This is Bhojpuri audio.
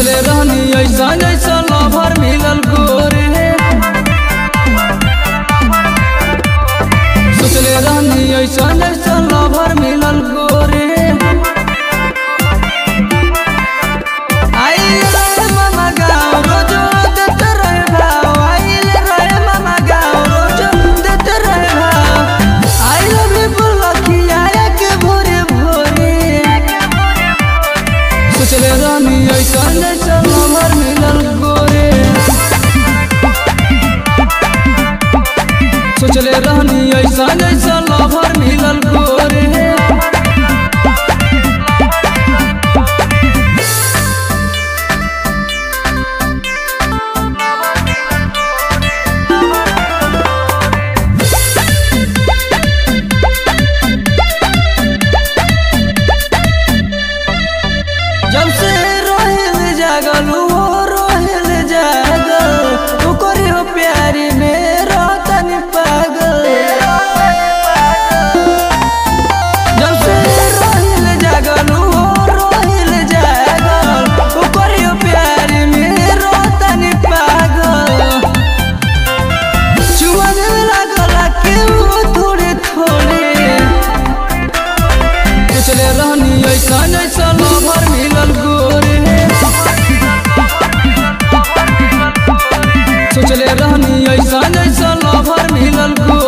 सोचले रहनी ऐसा जैसा लवर मिलल गोरे सोचले रहनी ऐसा जैसा लवर मिलल गोरे आइल रहे मामा गाँव रोजो देते रहे भाव आइल रहे मामा गाँव रोजो देते रहे भाव आई लव यू बोलखिया के भोरे भोरे सोचले रहनी ऐसा जैसा लवर मिलल गोरे सोचले रहनी ऐसा जैसा लवर मिलल गोरे जब से रोहिल जागल हो रोहिल जागल ओकरे हो प्यारी में रोतनी पागल जब से रोहिल जागल हो रोहिल जागल ओकरे हो प्यारी में रोतनी पागल चुमा देवे लागल के वो थोड़े थोड़े सोचले रहनी ऐसा जैसा लवर मिलल गोरे सोचले रहनी ऐसा जैसा लवर मिलल गोरे